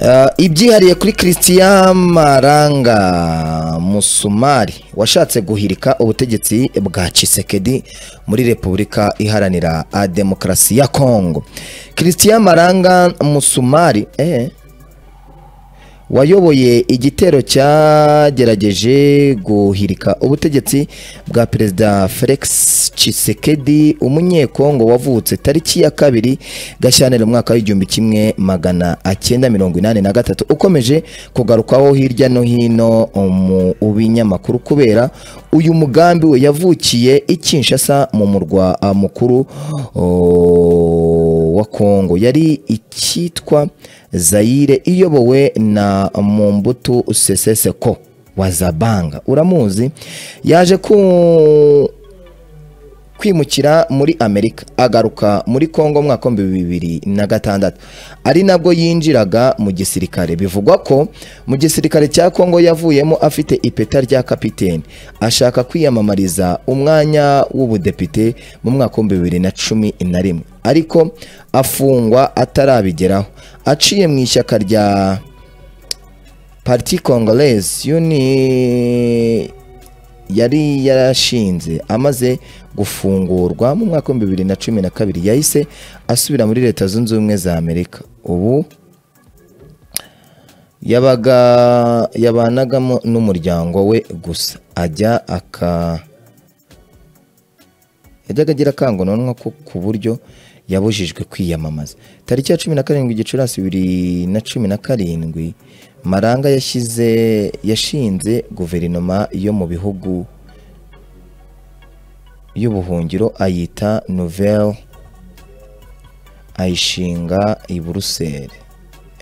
Ah, ibyihariye kuri christian maranga musumari washatse guhirika ubutegetsi bwa Tshisekedi muri repubulika iharanira ah, demokarasi ya congo christian maranga musumari eh, wayoboye igitero cyagerageje guhirika ubutegetsi bwa perezida felix Tshisekedi umunyekongo wavutse tariki ya kabiri gashyantare mu mwaka w'igihumbi kimwe magana cyenda mirongo inani na gatatu ukomeje kugarukwaho hirya no hino mu binyamakuru kubera uyu mugambi we yavukiye i Kinshasa mu murwa ah, mukuru oh, wa kongo yari icyitwa Zaire iyobowe na Mumbutu Seseseko wa Zabanga uramuzi yaje ku kwimukira muri Amerika agaruka muri Kongo mwaka wa bibiri na gatandatu ari nabwo yinjiraga mu gisirikare bivugwa ko mu gisirikare cya Kongo yavuyemo afite ipeta rya kapiteni ashaka kwiyamamariza umwanya w'ubudepite mu mwaka wa bibiri na cumi na rimwe ariko afungwa atarabigeraho aciye mu ishyaka rya parti congolaise yuni yari yarashinze amaze gufungurwa mu mwaka wa bibiri na cumi na kabiri yahise asubira muri leta zunze ubumwe za amerika ubu yabaga yabanagamo n'umuryango we gusa ajya aka yajyaga agira akangononwa ko ku buryo yabujijwe kwiyamamaza tariki ya cumi na karindwi gicurasi bibiri na cumi na karindwi maranga yashyize yashinze guverinoma yo mu bihugu y'ubuhungiro ayita nouvelle ayishinga i buruseli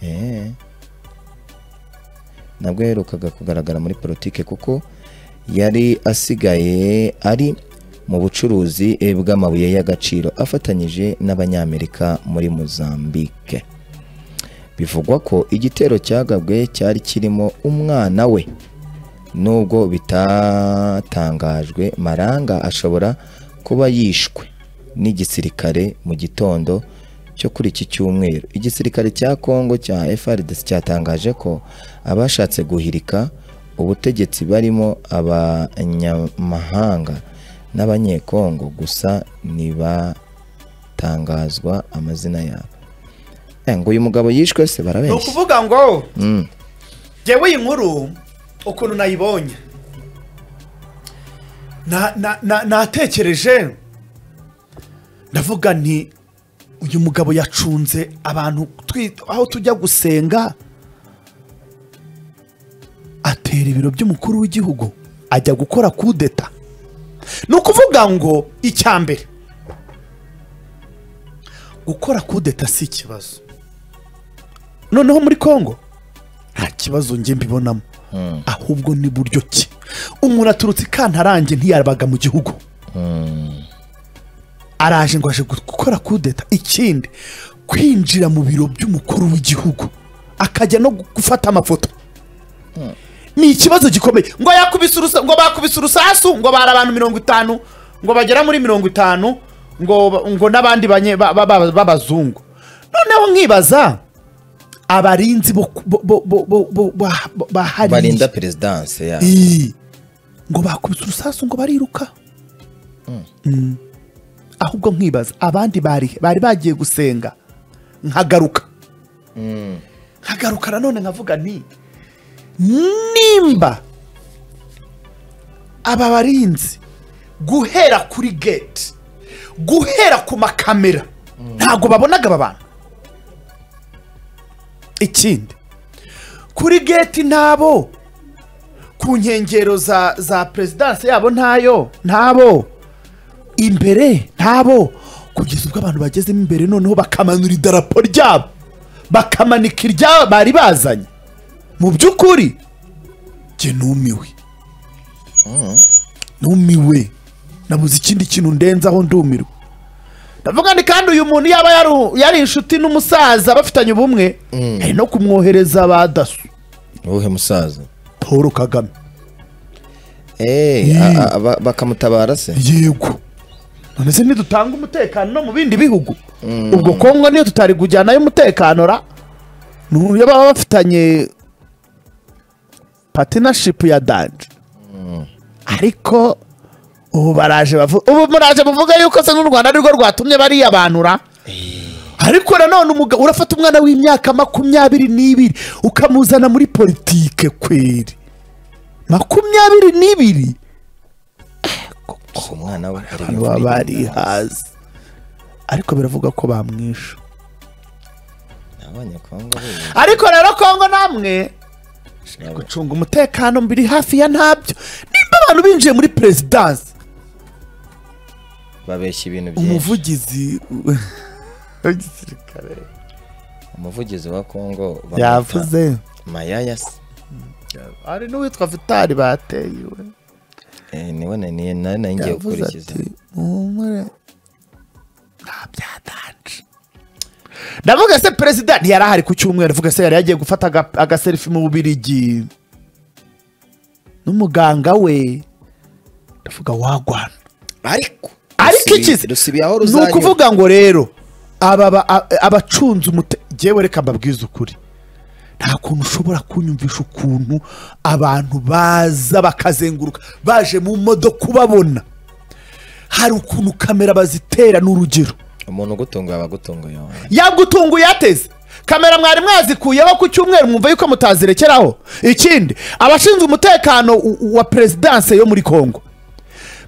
Eh. nabwo yaherukaga kugaragara muri politiki kuko yari asigaye ari mu bucuruzi eh, bw'amabuye y'agaciro afatanyije n'abanyamerika muri Mozambique bivugwa ko igitero cyagabwe cyari kirimo umwana we nubwo bitatangajwe maranga ashobora kuba yishwe n'igisirikare mu gitondo cyo kuri iki cyumweru igisirikare cya Kongo cya FARDC cyatangaje ko abashatse guhirika ubutegetsi barimo abanyamahanga n'abanyekongo gusa ntibatangazwa amazina yabo Eh, ngo uyu mugabo yishwe se ni barabeshya ukuvuga ngo Mm. njyewe iyi nkuru ukuntu nayibonye na- na- na- natekereje ndavuga nti uyu mugabo yacunze abantu twi- aho tujya gusenga atera ibiro by'umukuru w'igihugu ajya gukora kudeta ni ukuvuga ngo icya mbere gukora kudeta si ikibazo noneho muri congo nta kibazo njye mbibonamo ahubwo ni buryo ki umuntu aturutse i kantarange ntiyabaga mu gihugu araje ngo aje gukora kudeta ikindi kwinjira mu biro by'umukuru w'igihugu akajya no gufata amafoto ni ikibazo gikomeye ngo yakubise urusa ngo bakubise urusasu ngo bari abantu mirongo itanu ngo bagera muri mirongo itanu ngo ba- ngo n'abandi banye- ba- ba- ba- b'abazungu noneho nkibaza abarinzi bo- bo- bo- bo- bo- bo- ba- ba- bahariye barinda perezidanse ya Ii. ngo bakubise urusasu ngo bariruka Mm. ahubwo nkibaza abandi bari he? bari bagiye gusenga nkagaruka nkagaruka nanone nkavuga nti nimba aba barinzi guhera kuri gate guhera ku makamera ntabwo babonaga aba bantu ikindi kuri gate ntabo ku nkengero za za perezidansi yabo ntayo ntabo imbere ntabo kugeza ubwo abantu bagezemo imbere noneho bakamanura idarapo ryabo bakamanika irya bari bazanye mu by'ukuri jye numiwe numiwe nabuze ikindi kintu ndenzaho ndumirwa ndavuga ni kandi uyu muntu yaba yari- yari inshuti n'umusaza bafitanye ubumwe ari no kumwohereza ba daso uwuhe musaza paul kagame Eh, Mm. a- a- ba- bakamutabara se yego none se ntidutanga umutekano no mu bindi bihugu ubwo kongo niyo tutari kujyanayo umutekano ra n'uburyo baba bafitanye patinashipu ya danje ariko ubu baraje bavuga ubu muraje muvuga yuko se n'u rwanda arirwo rwatumye bariya bantu ra ariko nanone umugabo urafata umwana w'imyaka makumyabiri n'ibiri ukamuzana muri politike kweri makumyabiri n'ibiri gusa umwana we ari baba bari hasi ariko biravuga ko bamwishe abanyekongo ariko rero kongo namwe gucunga umutekano mbiri hafi ya ntabyo nimba abantu binjiye muri perezidansi babeshya ibintu byinshi umuvugizi w'igisirikare umuvugizi wa kongo bamwita yavuze mayaya se hari n'uwitwa vitali bateye we Eh, niwe naniye nawe nari ngiye yavuze gukurikiza ati muhumure nta byatanje ndavuga se perezida ntiyari ahari ku cyumweru avuga se yari yagiye gufata aga- agaserifi mu bubirigi n'umuganga we ndavuga wagwana ariko ariko ikize ni ukuvuga ngo rero aba ba- a- abacunze umute jyewe reka mbabwize ukuri nta kuntu ushobora kunyumvisha ukuntu abantu baza bakazenguruka baje mu modoka ubabona hari ukuntu kamera bazitera n'urugero umuntu ugutunguye aba agutunguye wowe. yabwo utunguye ateze kamera mwari mwazikuyeho ku cyumweru mwumva yuko mutazirekeraho ikindi abashinzwe umutekano u- u- wa perezidanse yo muri kongo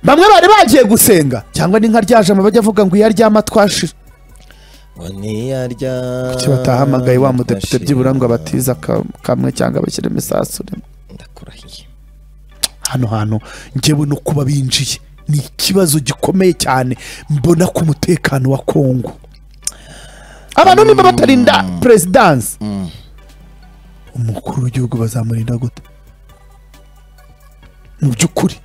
bamwe bari bagiye gusenga cyangwa ni nka ryajama bajya avuga ngo iyo aryama twashira ngo ntiyarya kuki batahamagaye wa mudepite byibura ngo abatiza ka- kamwe cyangwa abashyire imisasu rimwe ndakurahiye hano hantu njyewe no kuba binjiye ni ikibazo gikomeye cyane mbona ku mutekano wa kongo abantu niba batarinda perezidanse umukuru w'igihugu bazamurinda gute mu by'ukuri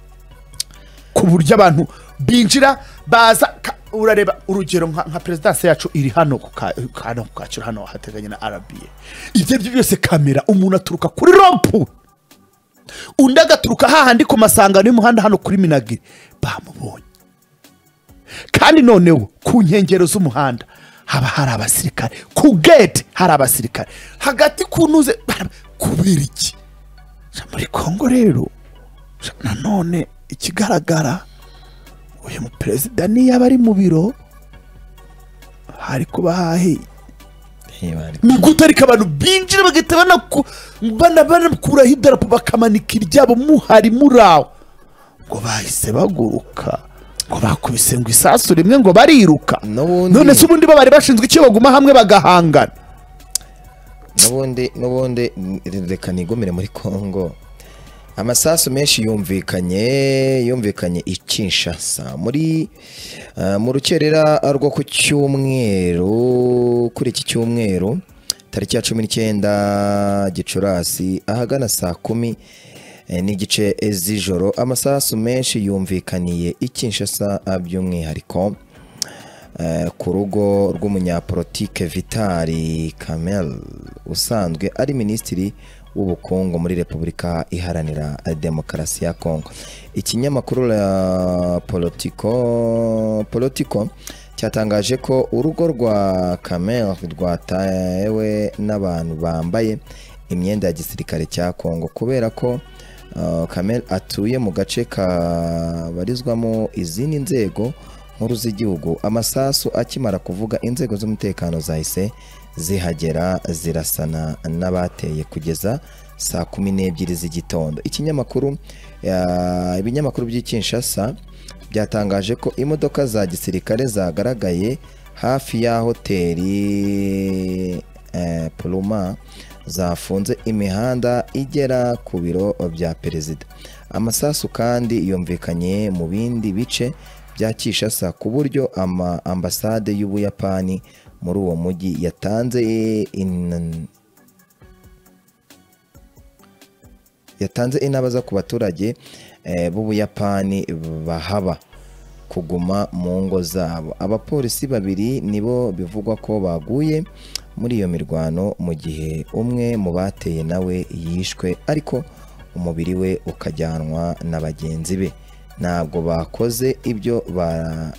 ku buryo abantu binjira baza ka- urareba urugero nka, nka perezidanse yacu iri hano ku Ka- hano ku kacyiru hano hateganye na arabiye ibyo aribyo byose kamera umuntu aturuka kuri rompu undi agaturuka hahandi ku masangano y'umuhanda hano kuri minagiri bamubonye kandi noneho ku nkengero z'umuhanda haba hari abasirikare ku gate hari abasirikare hagati ku ntuze bara- kubera iki Ja, muri kongo rero ja, nanone ikigaragara uyu muperezida niyo aba ari mu biro hari kuba hahiye ntibari ni gute ariko abantu binjira bagahita banaku- bana- banakuraho idarapo bakamanika iryabo muhari muri aho ngo bahise baguruka ngo bakubise ngo isasu rimwe ngo bariruka N'ubundi- none se ubundi bo bari bashinzwe icyo baguma hamwe bagahangana n'ubundi n'ubundi n- reka nigumire muri kongo amasasu menshi yumvikanye yumvikanye i Kinshasa muri eh, mu rukerera rwo ku cyumweru kuri iki cyumweru tariki ya cumi n'icyenda gicurasi ahagana saa kumi eh, n'igice z'ijoro amasasu menshi yumvikaniye i Kinshasa ah, by'umwihariko eh, ku rugo rw'umunyapolitike vitali kamel usanzwe ari minisitiri w'ubukungu muri repubulika iharanira demokarasi ya kongo ikinyamakuru la politico politico cyatangaje ko urugo rwa kamel rwatawe n'abantu bambaye imyenda ya gisirikare cya kongo kubera ko Uh, Kamel atuye mu gace kabarizwamo izindi nzego nkuru z'igihugu amasasu akimara kuvuga inzego z'umutekano zahise zihagera zirasana n'abateye kugeza saa kumi n'ebyiri z'igitondo ikinyamakuru uh, ibinyamakuru by'i Kinshasa byatangaje ko imodoka za gisirikare zagaragaye hafi ya hoteli eh, Pluma zafunze imihanda igera ku biro bya perezida amasasu kandi yumvikanye mu bindi bice bya Kinshasa ku buryo ama ambasade y'Ubuyapani muri uwo mujyi yatanze in- yatanze inama zo ku baturage eh, b'Ubuyapani bahaba kuguma mu ngo zabo abapolisi babiri nibo bivugwa ko baguye muri iyo mirwano mu gihe umwe mu bateye nawe yishwe ariko umubiri we ukajyanwa na bagenzi be ntabwo bakoze ibyo ba-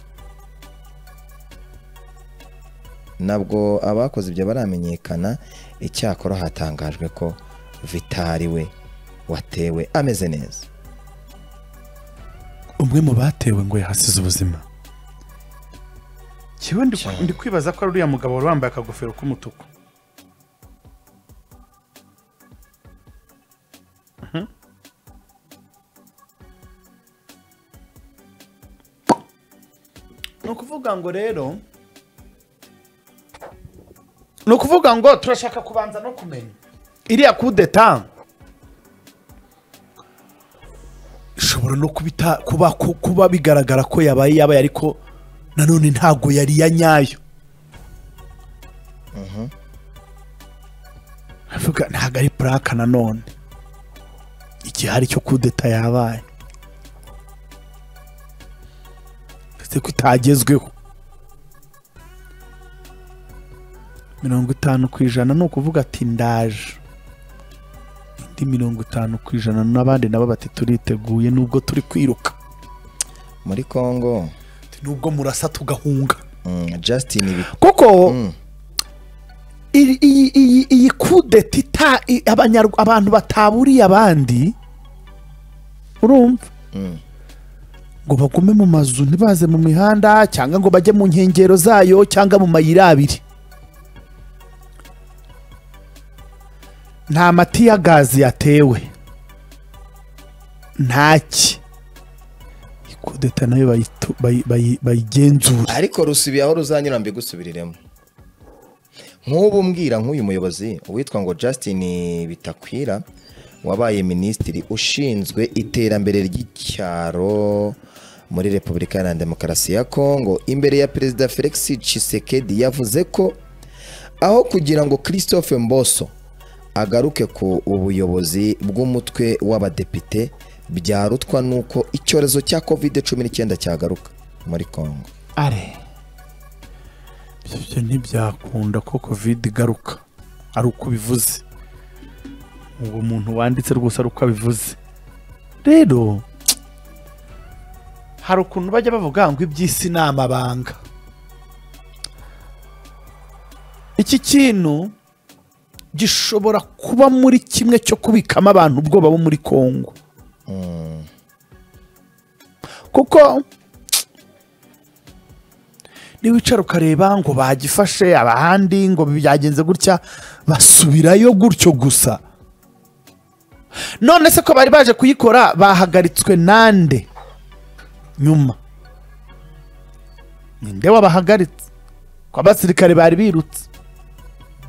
nabwo abakoze ibyo baramenyekana icyakora hatangajwe ko vitari we watewe ameze neza umwe mu batewe ngo yahasize ubuzima kiwe ndi Cyane. ndi kwibaza ko ari uriya mugabo wari wambaye akagofero k'umutuku Mhm. ni ukuvuga ngo rero ni ukuvuga ngo turashaka kubanza no kumenya iriya kudeta ishobora no kubita kuba ku- kuba bigaragara ko yabaye yabaye ariko nanone ntabwo yari iya nyayo avuga ntabwo ari puraka nanone igihe hari cyo kudeta yabaye ndetse ko itagezweho mirongo itanu ku ijana ni ukuvuga ati ndaje indi mirongo itanu ku ijana n'abandi nabo bati turiteguye nubwo turi kwiruka muri congo nubwo murasa tugahunga mm, justin Bi- kuko Mm. iyi- iyi iyi- iyi kudeta ita i- abanyarwa- abantu bataburiye abandi urumva Mm. ngo bagume mu mazu ntibaze mu mihanda cyangwa ngo bajye mu nkengero zayo cyangwa mu mayira abiri nta mati ya gazi yatewe ntaki iyi kudeta nayo bayitu- bayi- bayi- bayigenzura ariko rusubiye aho ruzanyura mbigusubiriremo nk'ubu mbwira nk'uyu muyobozi witwa ngo justin bitakwira wabaye minisitiri ushinzwe iterambere ry'icyaro muri repubulika iharanira demokarasi ya kongo imbere ya perezida felix Tshisekedi yavuze ko aho kugira ngo christophe mboso agaruke ku ubuyobozi bw'umutwe w'abadepite byarutwa n'uko icyorezo cya covid 19 cyagaruka muri kongo are ibyo byo ntibyakunda ko kovide igaruka ari uko ubivuze uwo muntu wanditse rwose ari uko abivuze rero hari ukuntu bajya bavuga ngo iby'isi ni amabanga iki kintu gishobora kuba muri kimwe cyo kubikamo abantu ubwoba bo muri kongo kuko niwicara ukareba ngo bagifashe abahandi ngo byagenze gutya basubirayo gutyo gusa none se ko bari baje kuyikora bahagaritswe nande nyuma ninde wabahagaritse ko abasirikare bari birutse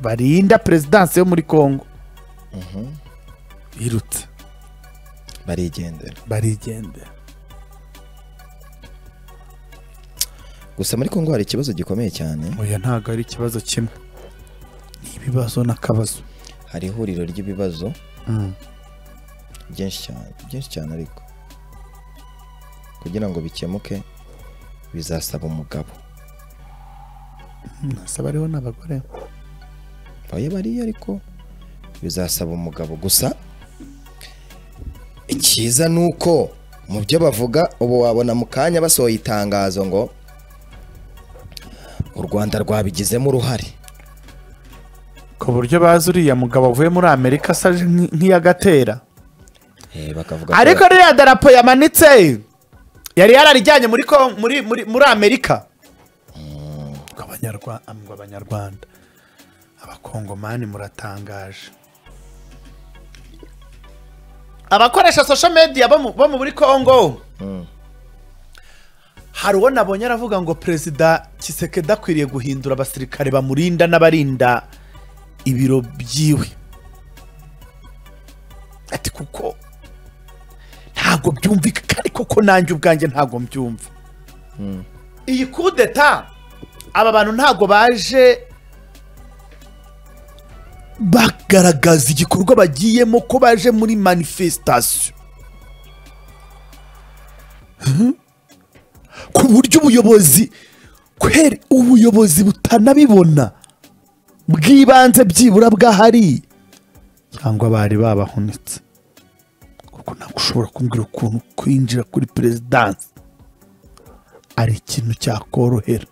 barinda perezidansi yo muri kongo birutse barigendera barigendera gusa muri kongo hari ikibazo gikomeye cyane oya ntabwo ari ikibazo kimwe ni ibibazo n'akabazo hari ihuriro ry'ibibazo byinshi cyane byinshi cyane ariko kugira ngo bikemuke bizasaba umugabo nasaba ariho n'abagore bayo bariya ariko bizasaba umugabo gusa icyiza ni uko mu byo bavuga ubu wabona mu kanya basohoye itangazo ngo u rwanda rwabigizemo uruhare ku buryo bazi uriya mugabo wavuye muri amerika asa nk- nk'iyagatera Eh, bakavuga ko- ariko ririya darapo yamanitse yari yararijyanye muri ko- muri muri muri amerika ngo abanyarwa- ngo abanyarwanda abakongomani muratangaje abakoresha social media bo mu- bo muri kongo hari uwo nabonye aravuga ngo perezida kisekedi akwiriye guhindura abasirikare bamurinda n'abarinda ibiro byiwe ati kuko ntabwo byumvikana ariko ko nanjye ubwanjye ntabwo mbyumva iyi kudeta aba bantu ntabwo baje bagaragaza igikorwa bagiyemo ko baje muri manifestation ku buryo ubuyobozi kweri ubuyobozi butanabibona bw'ibanze byibura bwahari cyangwa bari babahunitse kuko ntabwo ushobora kumbwira ukuntu kwinjira kuri perezidansi ari ikintu cyakorohera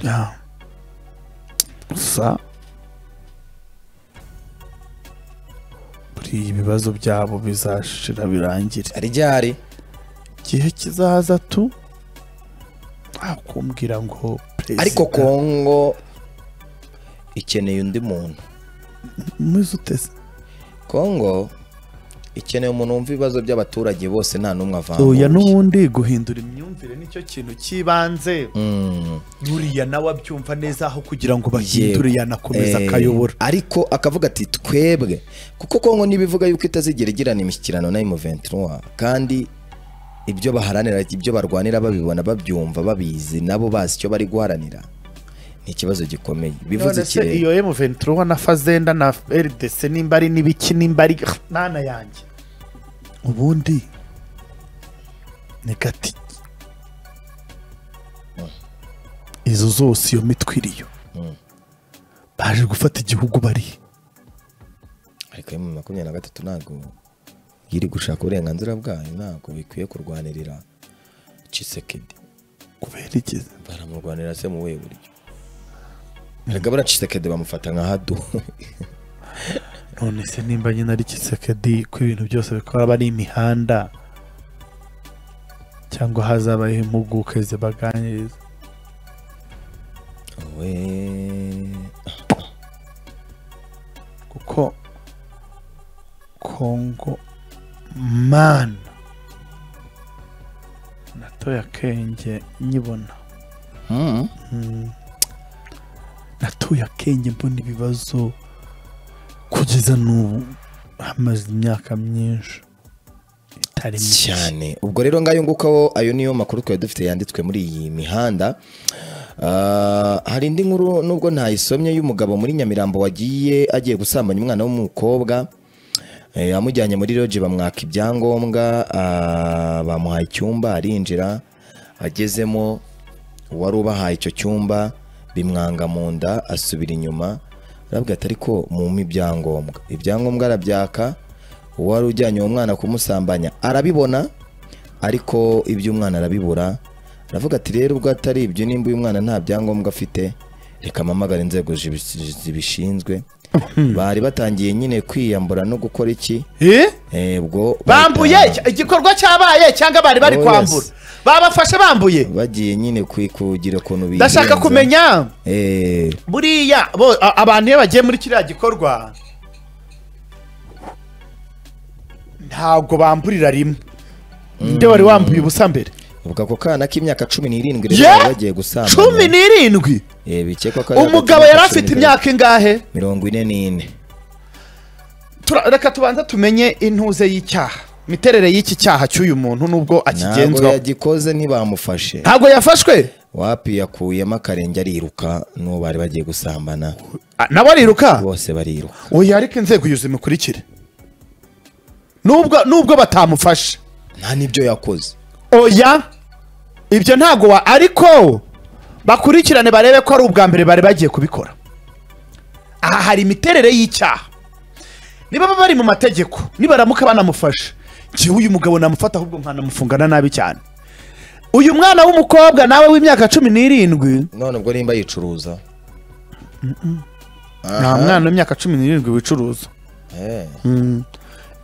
Ah. gusa buriya ibibazo byabo bizashira birangire ryari igihe kizaza tu ntakumbwira ngo perezida ariko kongo ikeneye undi muntu muzi uteze kongo ikeneye umuntu wumva ibibazo by'abaturage bose nta n'umwe oya avanguye n'ubundi guhindura imyumvire nicyo kintu cy'ibanze Mm. buriya nawe abyumva neza aho kugira ngo Yego. bahindure yanakomeza Eh, akayobora ariko akavuga ati twebwe kuko kongo ntibivuga yuko itazigera igirana imishyikirano na M23 kandi ibyo baharanira ibyo barwanira babibona babyumva babizi nabo bazi icyo bari guharanira ni ikibazo gikomeye bivuze none iki se rero? iyo M23 na Fazenda na RDC nimba ari n'ibiki nimba ari nana yanjye ubundi ni gati izo zose iyo mitwe iriyo baje gufata igihugu bari ariko mu makumyabiri na gatatu ntabwo iri gushaka uburenganzira bwayo ntabwo bikwiye kurwanirira Tshisekedi kubera iki baramurwanira se mu buhe buryo erega buriya Tshisekedi bamufata nka hadu none se nimba nyine ari kisekedi ko ibintu byose bikora aba ari imihanda cyangwa hazabayeho impuguke zibaganiriza we kuko kongo mana natoye akenge nyibona Mm. natoye akenge mbona ibibazo kugeza n'ubu hamaze imyaka myinshi itari mike cyane ubwo rero ngayo ngukaho ayo niyo makuru twari dufite yanditswe muri iyi mihanda Ah, hari indi nkuru nubwo ntayisomye y'umugabo muri nyamirambo wagiye agiye gusambanya umwana w'umukobwa Eh, amujyanye muri roge bamwaka ibyangombwa ah, bamuhaye icyumba arinjira agezemo uwari ubahaye icyo cyumba bimwanga mu nda asubira inyuma arabwira ati ariko mumpe ibyangombwa ibyangombwa arabyaka uwari ujyanye uwo mwana kumusambanya arabibona ariko iby'umwana arabibura aravuga ati rero ubwo atari ibyo nimba uyu mwana nta byangombwa afite reka mpamagare inzego zibi- zibishinzwe bari batangiye nyine kwiyambura no gukora iki Eh? Eh, ubwo bambuye bahita- iki- igikorwa cyabaye cyangwa bari bari Oh, kwambura yes. babafashe bambuye bagiye nyine kwi- kugira ukuntu bigenza. ndashaka kumenya Eh, buriya bo- a- abantu iyo bagiye muri kiriya gikorwa ntabwo bamburira rimwe nde wari wambuye ubusa mbere ubwo ako kana k'imyaka cumi n'irindwi rero Yeah! bari bagiye gusambanya cumi n'irindwi Eh, bikekwa ko ari hagati umugabo y'imyaka cumi yari afite n'itanu- imyaka ingahe mirongo ine n'ine Tura- reka tubanze tumenye intuze y'icyaha imiterere y'iki cyaha cy'uyu muntu n'ubwo ntabwo akigenzwaho yagikoze ntibamufashe ntabwo yafashwe wapi yakuyemo akarenge ariruka n'uwo bari bagiye gusambana Ah, nawe ariruka bose bariruka oya ariko inzego yuzuye imikurikire nubwo nubwo batamufashe nta n'ibyo yakoze oya ibyo ntabwo wa ariko bakurikirane barebe ko ari ubwa mbere bari bagiye kubikora aha hari imiterere y'icyaha niba baba bari mu mategeko nibaramuka banamufashe njyewe uyu mugabo namufata ahubwo nkanamufungana nabi cyane uyu mwana w'umukobwa nawe w'imyaka cumi n'irindwi none ubwo nimba yicuruza nta mwana w'imyaka cumi n'irindwi wicuruza Eh,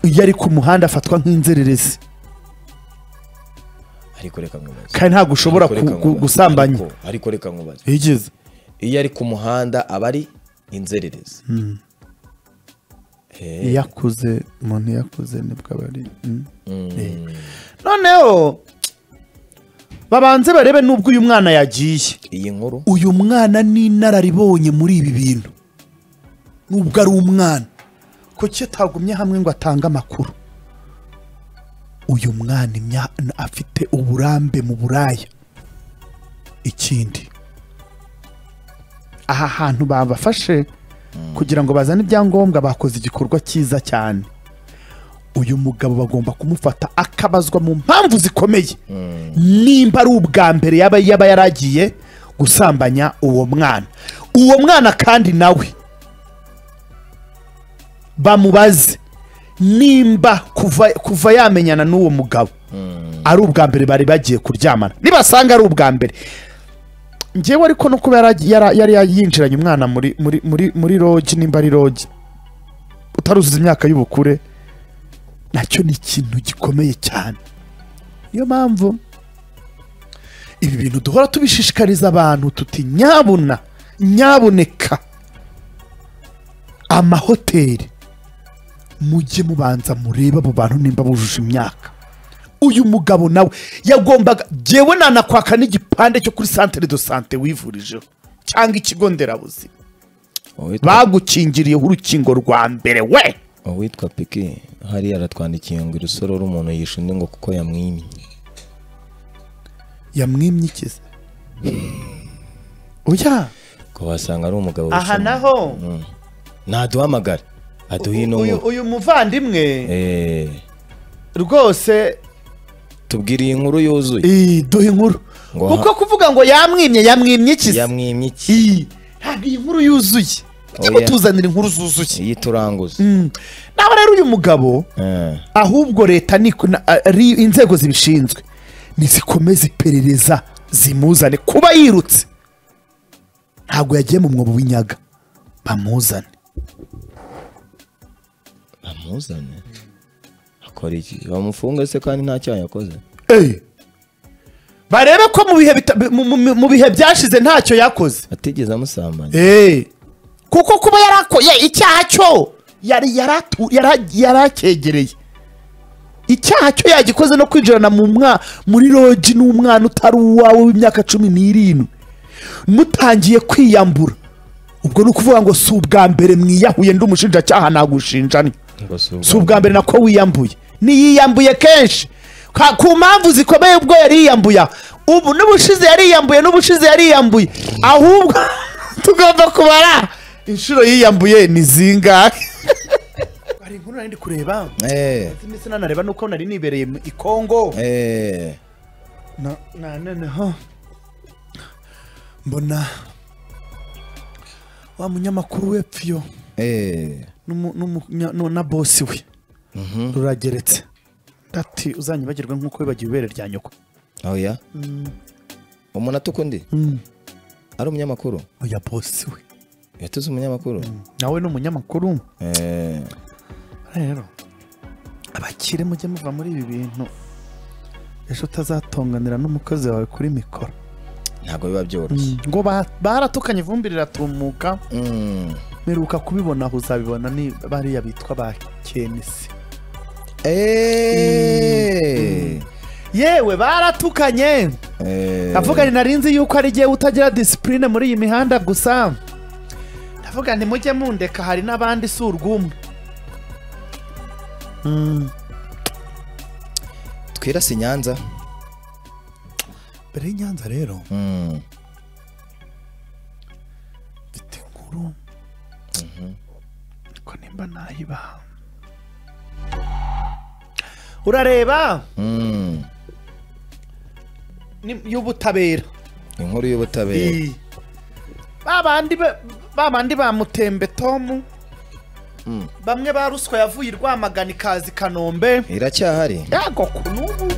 iyo ari ku muhanda afatwa nk'inzererezi ariko reka nkubaze kandi ntabwo ushobora Ariko reka ku- ku- nkubaze. gusambanya Ariko- ariko reka nkubaze yigeze iyo ari ku muhanda aba ari inzererezi Eh, iyo akuze umuntu iyo akuze nibwo aba ari mm. Eh. noneho babanze barebe n'ubwo uyu mwana yagiye iyi nkuru uyu mwana ni inararibonye muri ibi bintu n'ubwo ari umwana kuki atagumye hamwe ngo atange amakuru uyu mwana imya- afite uburambe mu buraya ikindi aha hantu babafashe kugira ngo bazane ibyangombwa bakoze igikorwa cyiza cyane uyu mugabo bagomba kumufata akabazwa mu mpamvu zikomeye nimba ari ubwa mbere yaba yaba yaragiye gusambanya uwo mwana uwo mwana kandi nawe bamubaze nimba kuva kuva yamenyana n'uwo mugabo ari ubwa mbere bari bagiye kuryamana nibasanga ari ubwa mbere ngewe ariko no kuba yara- yara- yari yinjiranye umwana muri muri muri muri rogi nimba ari rogi utaruzuza imyaka y'ubukure nacyo ni ikintu gikomeye cyane niyo mpamvu ibi bintu duhora tubishishikariza abantu tuti nyabuna nyaboneka amahoteli mujye mubanza murebe abo bantu nimba bujuje imyaka uyu mugabo nawe yagombaga jyewe nanakwaka n'igipande cyo kuri santere do sante wivurijeho cyangwa ikigo nderabuzima uwitwa- bagukingiriyeho urukingo rwa mbere we uwitwa piki hariya aratwandikiye ngo irusororo umuntu yisha undi ngo kuko yamwimye yamwimye ikize oya ngo wasanga ari umugabo aha wishe naho umuntu. naduhamagare aduhe ino uyu nkuru uyu muvandimwe Eh, rwose tubwire iyi nkuru yuzuye ii, duha inkuru Ngo kuko kuvuga ngo yamwimye yamwimye ikize yamwimye iki ii ntabwo iyi nkuru yuzuye Oya. ujye mutuzanira inkuru zuzuye iyi turanguza Mm. naho rero uyu mugabo Eh, ahubwo leta ni na- ari inzego zibishinzwe nizikomeze iperereza zimuzane kuba yirutse ntabwo yagiye mu mwobo w'inyaga bamuzane bamuzane akora iki bamufunga se kandi nta cyaha yakoze Ey! barebe ko mu bihe bita- mu- mu- mu bihe byashize ntacyo yakoze atigeze amusambanya Ey! kuko kuba yarakoye icyaha cyo yari yaratu- yara- yaracyegereye icyaha cyo yagikoze no kwinjirana mu mwa muri rogi n'umwana utari uwawe w'imyaka cumi n'irindwi mutangiye kwiyambura ubwo ni ukuvuga ngo si ubwa mbere mwiyahuye ndi umushinjacyaha nagushinja ni ngo si si ubwa mbere nako wiyambuye niyiyambuye kenshi Ka- ku mpamvu zikomeye ubwo yariyambuya ubu n'ubushize yariyambuye n'ubushize yariyambuye ahubwo tugomba kubara inshuro yiyambuye ni zingahe hari inkuru nari ndi kureba Eh, iminsi nanareba nuko nari nibereye mu ikongo eh, na na- noneho mbona wa munyamakuru wepfiyo eh. n'umu- n'umunya- nu- na bosi we rurageretse ati uzanyibagirwe nk'uko wibagiwe ibere rya nyoko oya umuntu atuka undi ari umunyamakuru oya bosi we yatuze umunyamakuru nawe ni umunyamakuru Eh, rero abakire mujye muva muri ibi bintu ejo utazatonganira n'umukozi wawe kuri mikoro ntabwo biba byoroshye ngo ba- baratukanye ivumbi riratumuka Mm. meruka kubibona aho uzabibona ni bariya bitwa ba kenisi Eh, yewe baratukanye eh, ndavuga ni narinzi yuko ari jyewe utagira disipurine muri iyi mihanda gusa ndavuga nti mujye mundeka hari n'abandi si urw'umwe twirase i nyanza mbere y'inyanza rero Mm. mfite inkuru ko nimba nayibaha urareba Mm. ni- y'ubutabera inkuru y'ubutabera Ii. ba bandi ba- ba bandi ba mutembe tomu Mm. bamwe ba ruswa yavuye i rwamagana ikaza i kanombe iracyahari yago ku n'ubu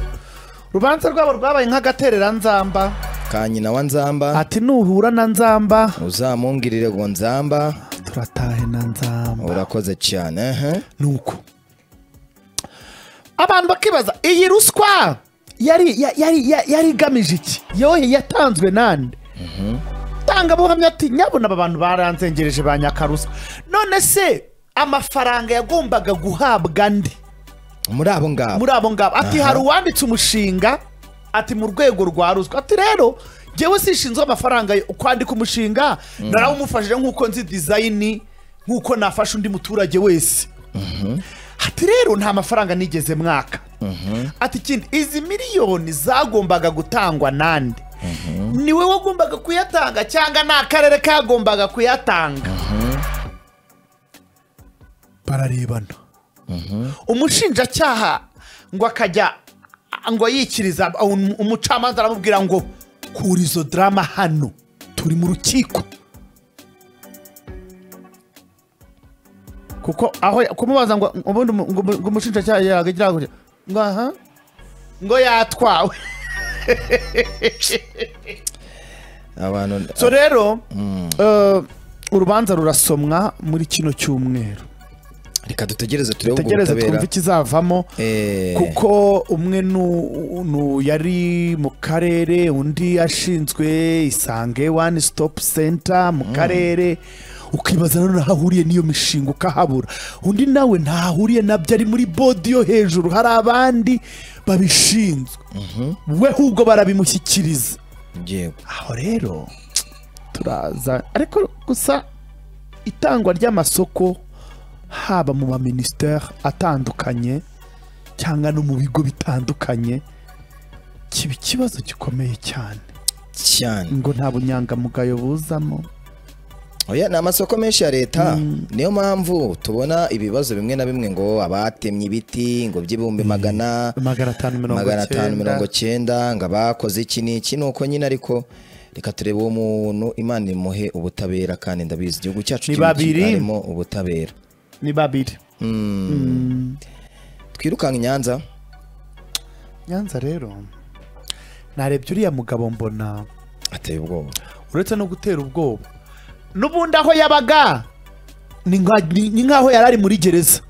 urubanza rwabo rwabaye nk'agaterera nzamba ka nyina wa nzamba ati nuhura na nzamba uzamungirire ngo nzamba turatahe na nzamba urakoze cyane ehe. nuko abantu bakibaza iyi ruswa yari ya- yari ya- yari igamije iki yohe yatanzwe nande tangabuhamya ati nyabona aba bantu baranzengereje ba nyakaruswa none se amafaranga yagombaga guhabwa ndi muri abo ngabo muri abo ngabo ati hari uwanditse umushinga ati mu rwego rwa ruswa ati rero ngewe sishinzwe amafaranga yo kwandika umushinga narawumufashije nk'uko nzi dizayini nk'uko nafasha undi muturage wese ati rero nta mafaranga nigeze mwaka ati ikindi izi miliyoni zagombaga gutangwa nande niwe wagombaga kuyatanga cyangwa ni akarere kagombaga kuyatanga bararebana umushinjacyaha ngo akajya ngo yikiriza um- umucamanza aramubwira ngo kura izo darama hano turi mu rukiko kuko aho kumubaza ngo ubundi umu- ngo umu- ngo umushinjacyaha yagira gutya ngo aha ngo yatwawe abantu so rero eh, urubanza rurasomwa muri kino cyumweru reka dutegereze turebe ubwo tegereze butabera twumve ikizavamo Eh, kuko umwe nu- nu yari mu karere undi ashinzwe isange one stop center mu karere ukibaza nanone aho ahuriye n'iyo mishinga ukahabura undi nawe ntahahuriye nabyo ari muri bodi yo hejuru hari abandi babishinzwe we ahubwo barabimushyikiriza yego aho rero turaza ariko gusa itangwa ry'amasoko haba mu maminisiteri atandukanye cyangwa no mu bigo bitandukanye kiba ikibazo gikomeye cyane cyane ngo nta bunyangamugayo buzamo oya ni amasoko menshi ya leta niyo mpamvu tubona ibibazo bimwe na bimwe ngo abatemye ibiti ngo by'ibihumbi magana magana atanu mirongo magana atanu icyenda mirongo cyenda ngo abakoze iki n'iki ni uko nyine ariko reka turebe uwo muntu imana imuhe ubutabera kandi ndabizi igihugu cyacu Ni kirimo- babiri. harimo ubutabera ni babiri twirukanka i nyanza nyanza rero narebye uriya mugabo mbona ateye ubwoba uretse no gutera ubwoba n'ubundi aho yabaga ni nka- ni- ni nk'aho yari ari muri gereza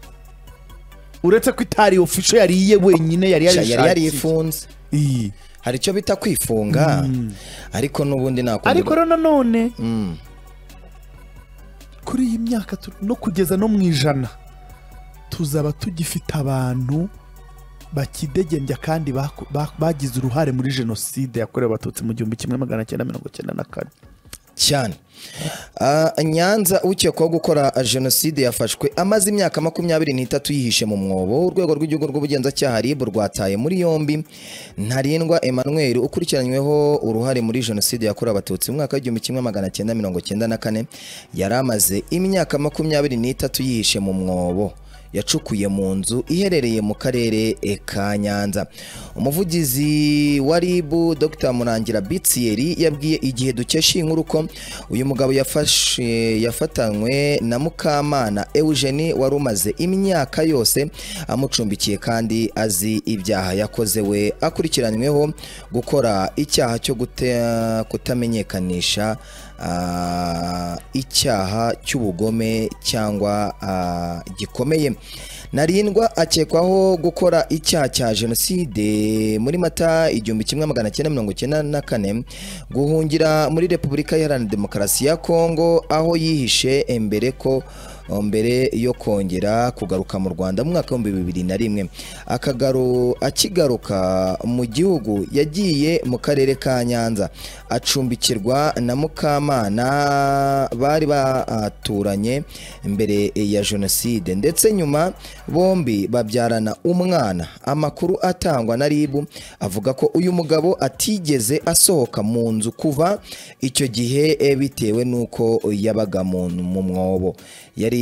uretse ko itari ofisho yari iye wenyine yari yari yarishakiye yarifunze Iyi. hari icyo bita kwifunga ariko n'ubundi nakundi ariko rero nanone Mm. kuri iyi myaka tu- no kugeza no mu ijana tuzaba tugifite abantu bakidegembya kandi baku- ba- bagize uruhare muri jenoside yakorewe abatutsi mu gihumbi kimwe magana cyenda mirongo cyenda na kane cyane Ah, nyanza ukekwaho gukora jenoside yafashwe amaze imyaka makumyabiri n'itatu yihishe mu mwobo urwego rw'igihugu rw'ubugenzacyaha rib rwataye muri yombi ntarindwa emmanuel ukurikiranyweho uruhare muri jenoside yakorewe abatutsi mu mwaka w'igihumbi kimwe magana cyenda mirongo cyenda na kane yari amaze imyaka makumyabiri n'itatu yihishe mu mwobo yacukuye mu nzu iherereye mu karere e, ka Nyanza umuvugizi wa RIB Dr Murangira Bitsieri yabwiye igihe dukesha iyi nkuru ko uyu mugabo yafashe yafatanywe na Mukamana Eugenie wari umaze imyaka yose amucumbikiye kandi azi ibyaha yakoze we akurikiranyweho gukora icyaha cyo gute- kutamenyekanisha ah, icyaha cy'ubugome cyangwa ah, gikomeye narindwa akekwaho gukora icyaha cya jenoside muri mata igihumbi kimwe magana cyenda mirongo cyenda na kane guhungira muri repubulika iharanira demokarasi ya kongo aho yihishe mbere ko mbere yo kongera kugaruka mu rwanda mu mwaka w'ibihumbi bibiri na rimwe akagaru akigaruka mu gihugu yagiye mu karere ka nyanza acumbikirwa na mukamana bari baturanye mbere ya jenoside ndetse nyuma bombi babyarana umwana amakuru atangwa na ribu avuga ko uyu mugabo atigeze asohoka mu nzu kuva icyo gihe eh, bitewe n'uko yabaga mu mu mwobo yari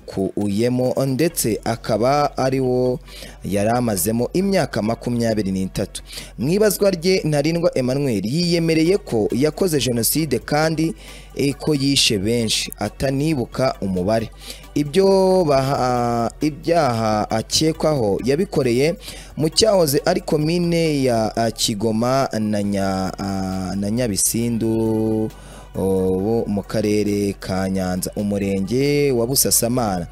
yaracukuyemo ndetse akaba ari wo yari amazemo imyaka makumyabiri n'itatu mu ibazwa rye ntarindwa emmanuel yiyemereye ko yakoze jenoside kandi eh, ko yishe benshi atanibuka umubare ibyo baha- ibyaha akekwaho yabikoreye mu cyahoze ari komine ya ah, kigoma na Nya- ah, na nyabisindu ubu mu karere ka nyanza umurenge wa busasamana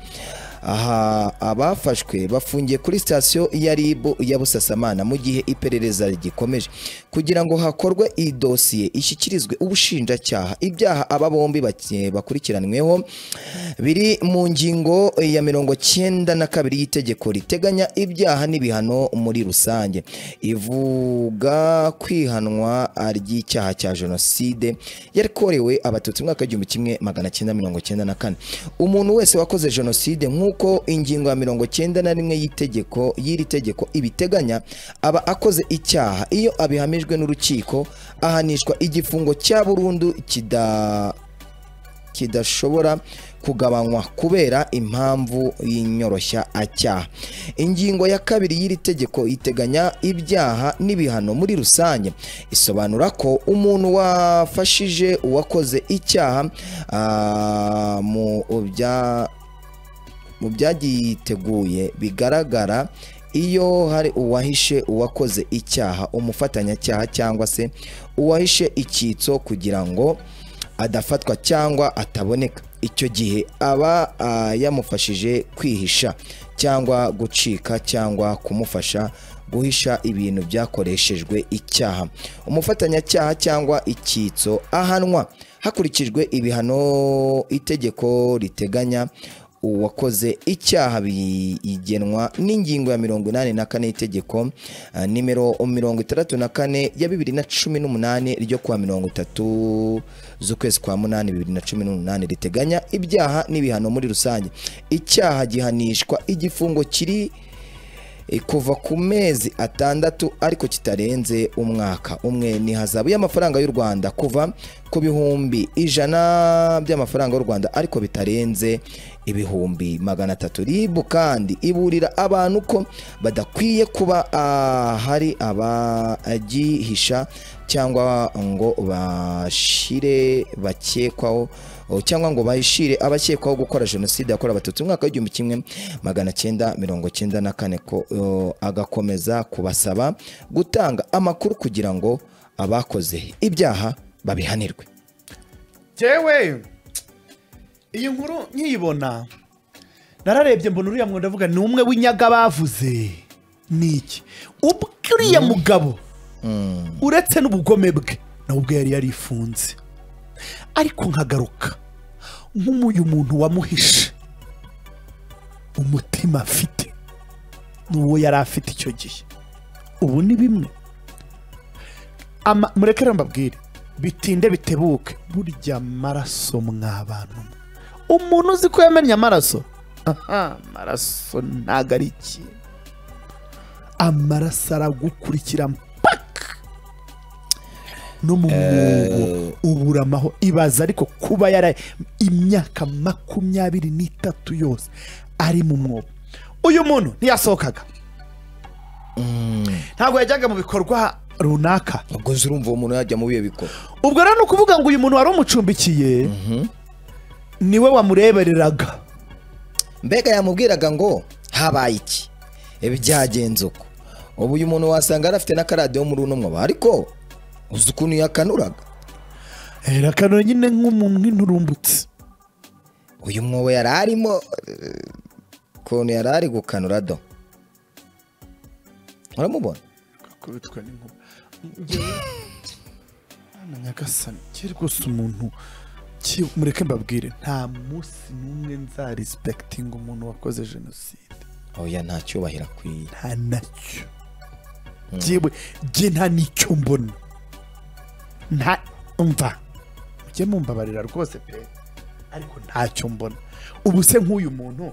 aha abafashwe bafungiye kuri sitasiyo ya ribu ya busasamana mu gihe iperereza rigikomeje kugira ngo hakorwe iyi dosiye ishyikirizwe ubushinjacyaha ibyaha aba bombi bake- bakurikiranweho biri mu ngingo ya mirongo cyenda na kabiri y'itegeko riteganya ibyaha n'ibihano muri rusange ivuga kwihanwa ry'icyaha cya jenoside yakorewe abatutsi mu mwaka w'igihumbi kimwe magana cyenda mirongo cyenda na kane umuntu wese wakoze jenoside nk'uko ingingo ya mirongo cyenda na rimwe y'itegeko y'iri tegeko ibiteganya aba akoze icyaha iyo abihamijwe n'urukiko ahanishwa igifungo cya burundu kida kidashobora kugabanywa kubera impamvu y'inyoroshya acyaha ingingo ya kabiri y'iri tegeko iteganya ibyaha n'ibihano muri rusange isobanura ko umuntu wafashije uwakoze icyaha ah, mu bya mu byagiteguye bigaragara iyo hari uwahishe uwakoze icyaha umufatanyacyaha cyangwa se uwahishe icyitso kugira ngo adafatwa cyangwa ataboneka icyo gihe aba ah, yamufashije kwihisha cyangwa gucika cyangwa kumufasha guhisha ibintu byakoreshejwe icyaha umufatanyacyaha cyangwa icyitso ahanwa hakurikijwe ibihano itegeko riteganya uwakoze icyaha bigenwa n'ingingo ya mirongo inani na kane y'itegeko ah, nimero mirongo itandatu na kane ya bibiri na cumi n'umunani ryo kuwa mirongo itatu z'ukwezi kwa munani bibiri na cumi n'umunani riteganya ibyaha n'ibihano muri rusange icyaha gihanishwa igifungo kiri eh, kuva ku mezi atandatu ariko kitarenze umwaka umwe ni hazabu y'amafaranga y'u rwanda kuva ku bihumbi ijana by'amafaranga y'u rwanda ariko bitarenze ibihumbi magana atatu ribu kandi iburira abantu ko badakwiye kuba ah, hari abagihisha cyangwa ngo bashire bakekwaho o, cyangwa ngo bahishire abakekwaho gukora jenoside yakorewe abatutsi mu mwaka w'igihumbi kimwe magana cyenda mirongo cyenda na kane ko o, agakomeza kubasaba gutanga amakuru kugira ngo abakoze ibyaha babihanirwe jewe iyi nkuru nkiyibona nararebye mbona uriya mwenda avuga ni umwe w'inyaga bavuze ni iki ubwo uriya mugabo uretse n'ubugome bwe nawe ubwe yari yarifunze ariko nkagaruka nk'uyu muntu wamuhishe umutima afite n'uwo yari afite icyo gihe ubu ni bimwe Ama- murekere mbabwire bitinde bitebuke burya amaraso mw'abantu mwe. umuntu uzi ko yamennye amaraso aha amaraso ntago ari ikintu amaraso aragukurikira mpaka no mu mwobo ubura amahoro ibaza ariko kuba yara imyaka makumyabiri n'itatu yose ari mu mwobo uyu muntu ntiyasohokaga ntabwo yajyaga mu bikorwa runaka ubwo nzi urumva uwo muntu yajya mu bihe bikora ubwo rero ni ukuvuga ngo uyu muntu wari umucumbikiye niwe wamurebereraga mbega yamubwiraga ngo habaye iki Ibi byagenze uko ubu uyu muntu wasanga yari afite n'akaradiyo muri uno mwoba ariko uzi ukuntu yakanuraga akanura nyine nk'umuntu nk'inturumbutse uyu mwobo yari arimo eh, ukuntu yari ari gukanura do uramubona akubitwa n'inkuba Njyewe- Mwana nyagasani kiri gusa umuntu ki- mureke mbabwire nta munsi n'umwe nzaresipekitinga umuntu wakoze jenoside oya nta cyubahiro akwiye nta nacyo jyewe jye nta n'icyo mbona nta mva mujye mumbabarira rwose pe ariko ntacyo mbona ubu se nk'uyu muntu